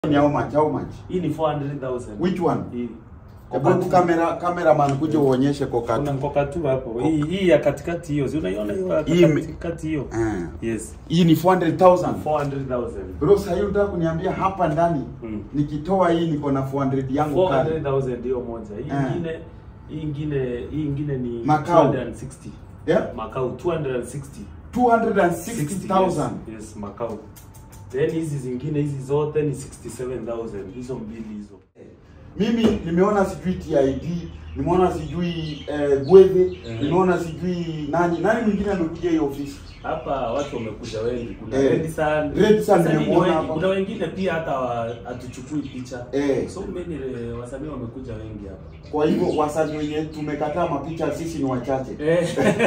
Ni how much? How much? Hii ni 400,000. Which one? Hii. Hebu kamera cameraman kuja uonyeshe Kuna kokatu. mkoka tu hapo. Hii hii ya katikati hiyo. Si unaiona hiyo ya Hii ime- katikati hiyo? Eh. Yes. Hii ni 400,000. 400,000. Bro, sasa hiyo unataka kuniambia hapa ndani Mm. nikitoa hii niko na 400 yangu kali. 400,000 hiyo moja. Hii Eh. ingine hii ingine hii ingine ni Macau. 260. Yeah? Macau 260. 260,000. Yes, yes, Macau. Then hizi zingine hizi zote ni 67,000. Hizo mbili hizo. Mimi nimeona sijui TID, nimeona sijui eh, Gwethe, Mhm. nimeona sijui nani nani mwingine amekuja hiyo ofisi. Hapa watu wamekuja wengi. Kuna Eh. Red Sun. Red Sun Sasa ni nimemwona wengi. hapa. Kuna wengine pia hata wa- hatuchukui picha. Eh. So many eh, wasanii wamekuja wengi hapa. Kwa hivyo wasanii wenye tumekataa mapicha sisi ni wachache. Eh.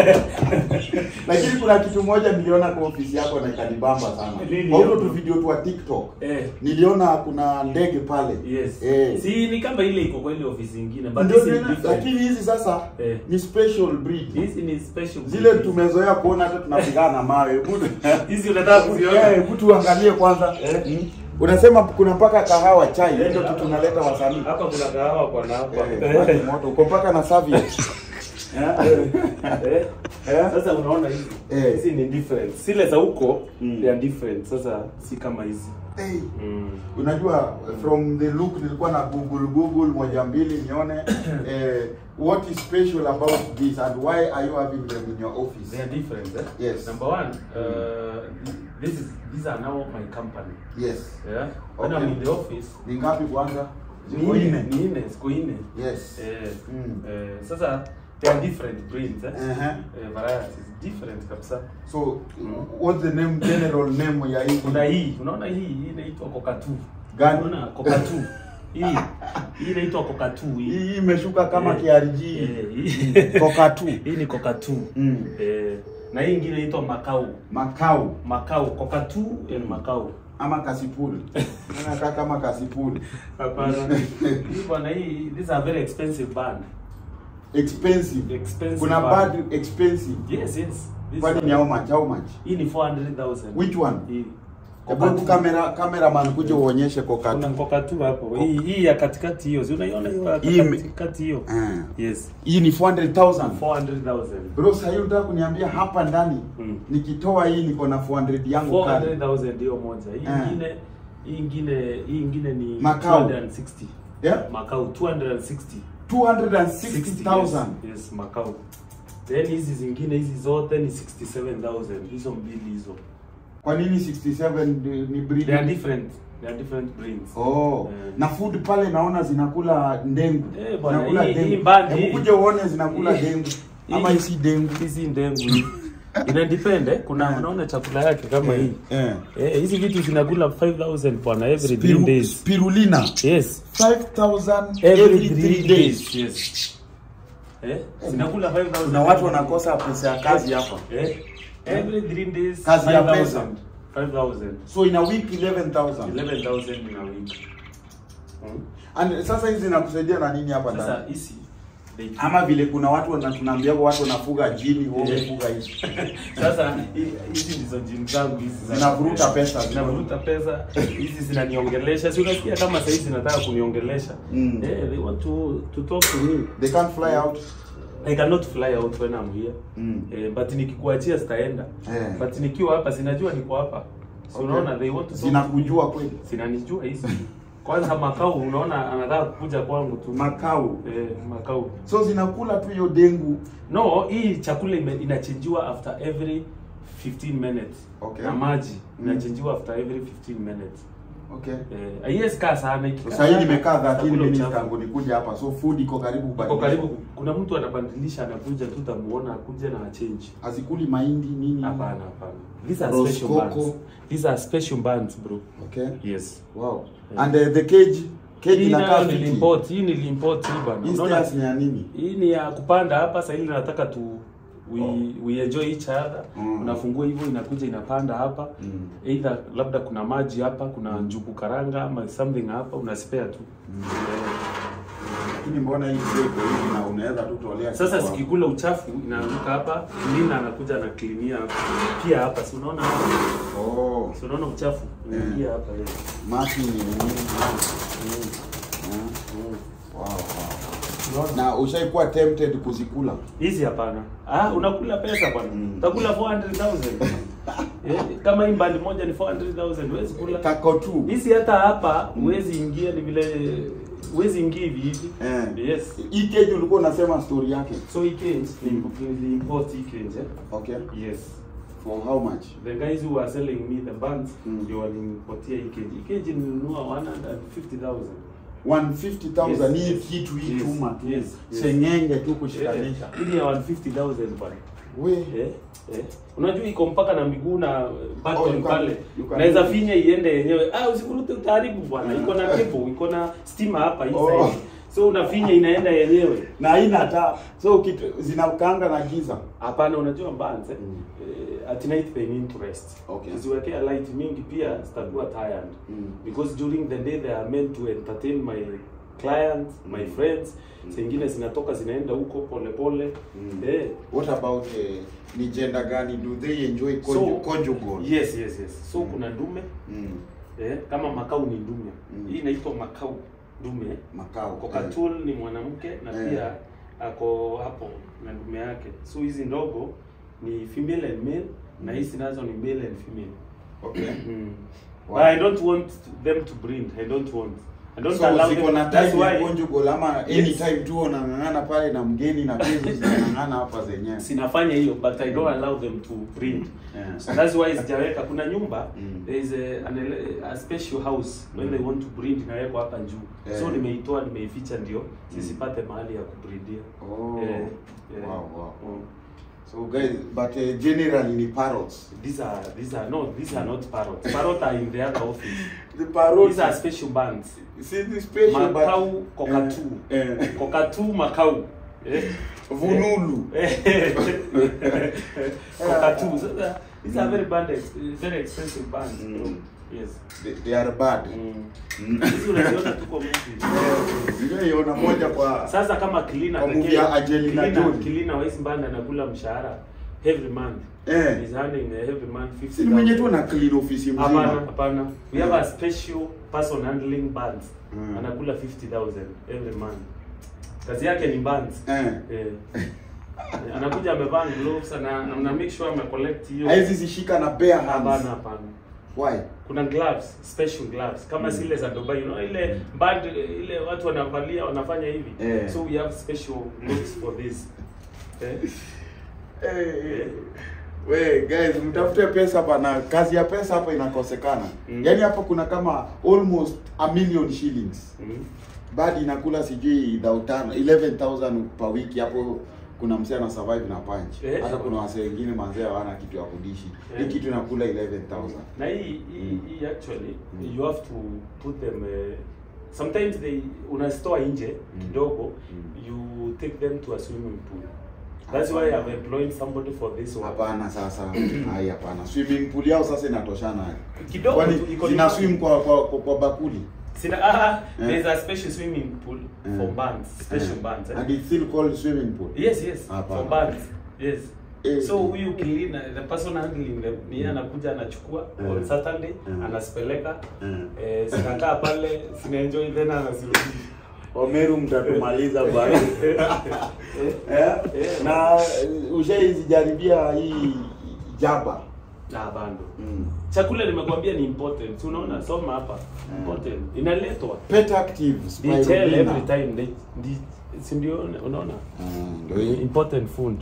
Lakini kuna kitu moja niliona kwa ofisi yako na ikanibamba sana. Nini Kwa hiyo hiyo? tu video tu wa TikTok. Eh. Niliona kuna ndege pale. Yes. Eh. Si ni kama ile iko kwa ile ofisi nyingine but Ndio this is tena, different. lakini hizi sasa Eh. ni special breed. Hizi ni special. Zile breed. tumezoea kuona hata tunapigana na mawe. Hebu- Hizi unataka kuziona? Eh, hebu tuangalie kwanza. Eh. Mm. Unasema kuna mpaka kahawa chai, Eh, ndio tu hapa- tunaleta wasanii. Hapa kuna kahawa kwa na hapa. Eh, watu moto uko mpaka na serviette. Eh. Eh. Eh. Sasa unaona hizi. Eh. Hizi ni different. Zile za huko Mm. they are different. Sasa si kama hizi. Hey. Mm. Unajua from the look nilikuwa na google google moja mbili nione eh, what is special about this and why are you having them in your office? They are different. Eh? Yes. Number one, uh, this is these are now my company. Yes. Yeah. When Okay. I'm in the office, Ni ngapi kwanza? ni Ziko nne, nne. ni nne, siku nne. Yes. Eh, Mm. eh, sasa they are different breeds eh? Uh-huh. Eh, varieties different kabisa. So what's the name general name ya hii? Kuna hii, unaona hii hii inaitwa kokatu. Gani? Unaona kokatu. hii hii inaitwa kokatu hii. Hii imeshuka kama Eh, KRG. eh, hii- Kokatu. Hii ni kokatu. Mm. Eh, na hii ingine inaitwa makau. Makau Makau, kokatu and makau. ama kasipuli. Anakaa kama kasipuli. Hapana. Hii bwana hii these are very expensive band. Expensive. Expensive Kuna band. bad expensive. Yes, yes. These Kwani are- ni how much? How much? Hii ni 400,000. Which one? Hii. Hebu Kokatu. kamera cameraman kuja uonyeshe Kuna kokatu. mkoka tu hapo. Hii hii ya katikati hiyo. Si unaiona hiyo ya Hii ime- katikati hiyo? Eh. Yes. Hii ni 400,000. 400,000. Bro, sasa hiyo unataka kuniambia hapa ndani Mm. nikitoa hii niko na 400 yangu kali. 400,000 hiyo moja. Hii Eh. ingine hii ingine hii ingine ni Macau. 260. Yeah? Macau 260. 260,000. Yes, yes, Macau. Then hizi zingine hizi zote ni 67,000. Hizo mbili hizo. Kwa nini 67 ni ni breed? They are different. They are different breeds. Oh, Eh. na food pale naona zinakula ndengu. Eh, bwana, Zinakula hii- dengu. hii bandi Hebu hii- kuja uone zinakula hii- dengu. hii- Ama hii si dengu. Hizi ndengu hii. Ina depend eh. Kuna Eh. unaona chakula yake kama hii. Eh. Eh, hizi vitu zinakula 5000 bwana every Spiru- 3 days. Spirulina. Yes. 5000 Every 3 days. Yes. Eh? Zinakula 5000. Na watu wanakosa pesa ya kazi hapa. Eh? Every 3 days. Kazi ya 5,000. pesa. 5000. So in a week 11,000. 11000 in a week. Hmm? And sasa hizi zinakusaidia na nini hapa Sasa ndani? hizi they Ama vile kuna watu wana- tunaambia watu wanafuga jini, wao Eh. wafuga hizi. Sasa hi- hizi ndizo gym zangu hizi za- Zinavuruta pesa. zinavuruta pesa hizi zinaniongelesha si unasikia kama sasa hizi zinataka kuniongelesha Mm. eh they want to to talk to me They can't fly out. I cannot fly out when I'm here Mm. eh, but nikikuachia sitaenda Eh. but nikiwa hapa sinajua niko hapa so Okay. unaona they want to talk to Zinakujua me. kweli. zinanijua hizi kwanza makao unaona anataka kukuja kwangu tu Makau. eh, makao So zinakula tu hiyo dengu. No, hii chakula ime- inachenjiwa after every 15 minutes. Okay. Na maji Mm. inachenjiwa after every 15 minutes. Okay. Eh, haiwezi kaa sana ikikaa Sasa hii sana, nimekaa 13 itakula minutes uchafu. tangu nikuja hapa. So food iko karibu Iko kubadilika. karibu kuna mtu anabadilisha anakuja tu tamuona akuja na change. Hazikuli mahindi nini? Hapana, hapana. These are Rose special coco. bands. These are special bands, bro. Okay. Yes. Wow. Yeah. And uh, the cage cage Hii inakaa nayo fiti. nilimport, hii nilimport hii bana. Hii Unaona? stairs ni ya nini? Hii ni ya kupanda hapa sasa ili nataka tu we, Oh. we enjoy each other. Mm. Unafungua hivyo inakuja inapanda hapa. Mm. Either labda kuna maji hapa, kuna njugu karanga ama something hapa una spare tu. Lakini mbona hii tray iko hivi na unaweza tu tolea Sasa kitu sikikula uchafu inaanguka hapa, Lina anakuja na klinia pia hapa. Si unaona hapa? hapo? Oh, Si unaona uchafu unaingia hapa leo. mashi ni nini? Wow, wow. Na ushaikuwa tempted kuzikula? Hizi hapana. Ah, unakula pesa bwana. Mm. Utakula 400,000. eh, kama hii mbali moja ni 400,000 huwezi kula. Kako tu. Hizi hata hapa huwezi ingia ni vile huwezi ingia hivi hivi. Eh. Yes. Hii cage ulikuwa unasema story yake. So hii cage ni ni import hii cage. Eh? Okay. Yes. For how much? The guys who were selling me the buns Mm. ndio walinipatia hii cage. Hii cage nilinunua 150,000. 150,000 hii Yes. kitu hii Yes. chuma tu. Yes. Yes. Sengenge tu Eh, kushikanisha. Hii ni ya 150,000 bwana. We. Eh, eh. Unajua iko mpaka na miguu na Oh, button you can- pale. you can- Naweza finya iende yenyewe. Ah, usikurute utaharibu bwana. Iko na cable, iko na stima hapa hii Oh. side. So unafinya inaenda yenyewe. Na haina taa. So kitu zinakanga na giza. Hapana, unajua mbanze Mm. eh, at night they need to rest. Okay. Usiwekea light mingi pia zitakuwa tired. Mm. Because during the day they are meant to entertain my clients, my Mm. friends. Mm. Zingine zinatoka zinaenda huko pole pole. Mm. Eh. What about eh, ni gender gani? Do they enjoy So- conju- conjugal? Yes, yes, yes. So Mm. kuna dume Mm. eh, kama makau ni dume. Mm. Hii inaitwa makau dume. Makao. Cockatool ni mwanamke na Eh. pia ako hapo na dume yake. So hizi ndogo ni female and male na Mm. hizi nazo ni male and female. Okay. Mm. Wow. But I don't want them to breed. I don't want. I don't So allow ziko them. na That's time ya why conjugal ama Yes. anytime tu unang'ang'ana pale na mgeni na kezi zinang'ang'ana hapa zenyewe. sinafanya hiyo but I don't allow them to breed. Yeah. So that's why sijaweka kuna nyumba Mm. there is a, an, ele- a special house when Mm. they want to breed inawekwa hapa juu. Yeah. So nimeitoa nimeificha ndio sisipate mahali ya kubreedia. Oh. Yeah, yeah. Wow, wow. Mm. So guys, but uh, generally ni parrots. These are these are no these are not parrots. Parrot are in the other office. The parrots. These are special bands. See the special Makau but kokatu. Eh, eh. Kokatu makau. Eh? Vululu. Kokatu. So the- these are very band very expensive bands. Mm. Yes. They, they are bad. Mm. Hizi unaziona tuko movie. Nimeiona moja kwa Sasa kama cleaner Kwa movie pekee, ya Angelina cleaner- Jolie. cleaner wa hizi banda anakula mshahara every month. Eh. He's earning every month 50. si mwenye tu na clean office Hapana, mzima. hapana. We have a special person handling bands. Mm. Anakula 50,000 every month. Kazi yake ni bands. Eh. Eh. Anakuja amevaa gloves ana ana make sure ame collect hiyo. Haizi zishika na bare Hapana, hands. hapana. Why? Kuna gloves, special gloves kama Mm. zile za Dubai, you know ile band ile watu wanavalia wanafanya hivi. Eh. So we have special gloves for this. Eh. Eh, eh. We guys, mtafute pesa bana, kazi ya pesa hapa inakosekana. Mm. Yaani hapa kuna kama almost a million shillings. Mm. Badi inakula sijui thou tano 11000 per wiki hapo kuna mzee ana survive na punch. Eh. Hata kuna wasee wengine manzee hawana kitu ya kudishi. Hii Eh. kitu inakula 11000. Na hii hii Mm. hii actually Mm. you have to put them uh, sometimes they unastore nje Mm. kidogo Mm. you take them to a swimming pool. That's why I'm employing somebody for this one. Hapana sasa. Hai hapana. Swimming pool yao sasa inatoshana. Kidogo Kwani tu, iko zina nyuma. swim kwa kwa, kwa, kwa bakuli. Sina, ah, Eh. there's a special swimming pool Eh. for bands, special Eh. bands. Eh? And it's still called swimming pool. Yes, yes, Hapana. for bands. Yes. Eh. So huyu cleaner, the person handling them, ni yeye anakuja anachukua Eh. on Saturday, Eh. anazipeleka Eh. eh, zinakaa pale, zinaenjoy then anazirudisha. Omeru mtatumaliza bwana. Eh. Eh? Eh. Na ushaizijaribia hii jaba. Ah, bando. Mm. Chakula nimekwambia ni important. Si unaona soma hapa. Mm. Important. Inaletwa. Pet active They tell spirulina. every time they, they si ndio unaona? Mm, ndio hii. Important food.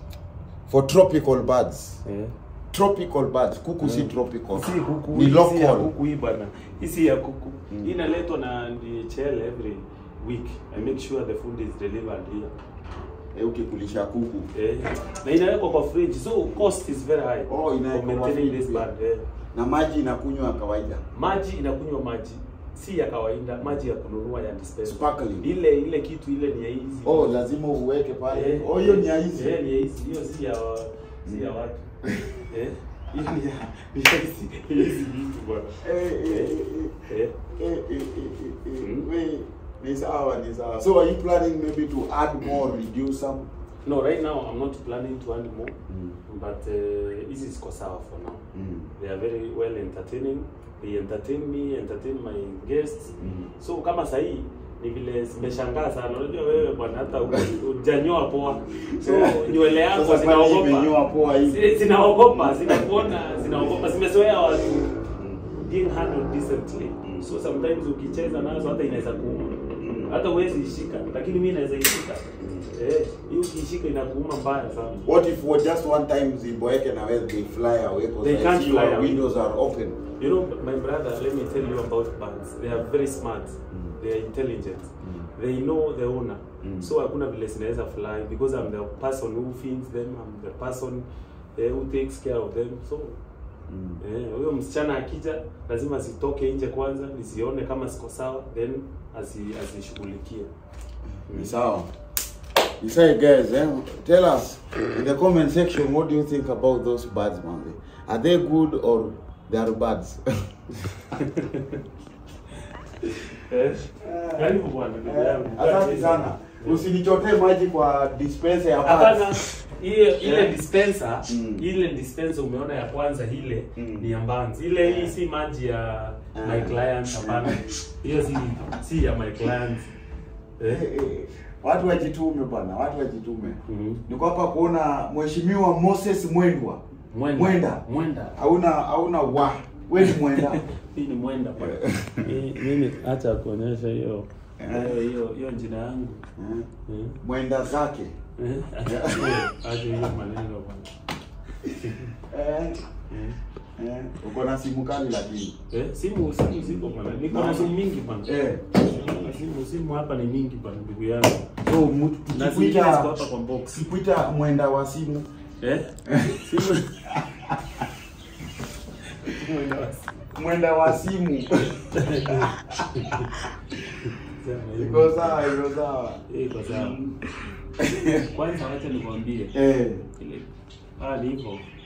For tropical birds. Eh. Tropical birds. Kuku si Mm. tropical. Si kuku, Ni hii si ya local. kuku hii bana. Hii si ya kuku. Mm. Hii inaletwa na DHL every week. I make sure the food is delivered here. Eh, ukikulisha kuku. Eh. Na inawekwa kwa fridge. So cost is very high. Oh, inawekwa for kwa maintaining fridge this pia. band. Eh. Na maji inakunywa ya kawaida. Maji inakunywa maji. Si ya kawaida, maji ya kununua ya dispenser. Sparkling. Ile ile kitu ile ni ya hizi. Oh, lazima uweke pale. Eh, Oh, hiyo ni ya hizi. Eh, ni ya hizi. Hiyo si ya si ya watu. Eh. Hii ni ya ni ya hizi. Hizi vitu bwana. Eh, eh, eh, Eh. eh, eh, eh, eh, eh, Mm. we, Ni sawa, ni sawa. So are you planning maybe to add more, reduce some? No, right now I'm not planning to add more, Mm. but uh, hizi ziko sawa for now. Mm. They are very well entertaining. They entertain me, entertain my guests. Mm. So kama sahii ni vile zimeshangaa sana. Unajua wewe bwana hata hujanyoa poa. So nywele yako Sasa kwani zinaogopa. imenyoa poa hivi? Zile Zinaogopa, zinakuona, zinaogopa. Zimezoea watu being handled decently. So sometimes ukicheza nazo hata inaweza kuuma. Hata huwezi ishika, lakini mimi naweza ishika. Eh, hiyo ukiishika inakuuma mbaya sana. What if for just one time ziboeke na wewe they fly away because They I can't see fly your away. windows are open. You know, my brother, let me tell you about birds. They are very smart. They are intelligent. They know the owner. Mm. So hakuna vile zinaweza fly because I'm the person who feeds them. I'm the person eh, who takes care of them. So eh, huyo msichana akija lazima zitoke nje kwanza nisione kama ziko sawa then azi azishughulikie. Ni sawa. You say guys, eh, tell us in the comment section what do you think about those birds, man? Are they good or they are birds? Eh? Karibu bwana ndugu yangu. Asante sana. Usinichotee maji kwa dispenser ya Hapana, birds. ile ile Yeah. dispenser, Mm. ile dispenser umeona ya kwanza ile Mm. ni ya Mbanzi. Ile hii si maji ya my Ah. client hapana. Hiyo si si ya my client. Eh, Eh. eh, Watu wajitume bwana, watu wajitume. Mhm. Niko hapa kuona Mheshimiwa Moses Mwendwa. Mwenda. Mwenda. Mwenda. Hauna hauna wa. Wewe ni mwenda. Hii ni mwenda bwana. Hii- Mimi acha kuonyesha hiyo hiyo hiyo hiyo jina yangu. Eh, Eh. Mwenda zake. Eh. Acha hiyo- acha hiyo maneno bwana. Eh, Eh. eh, uko na simu kali lakini. Eh, simu simu ziko bwana. Niko na simu mingi bwana. Eh. Simu simu hapa ni mingi bwana ndugu yangu. So mtu Na zingine ziko tukikuita hapa kwa box. tukikuita mwenda wa simu. Eh? Simu. Mwenda wa simu. Mwenda wa simu. Iko sawa, iko sawa. Eh, iko sawa. Kwanza wacha nikwambie Eh. ile ah ni hivyo.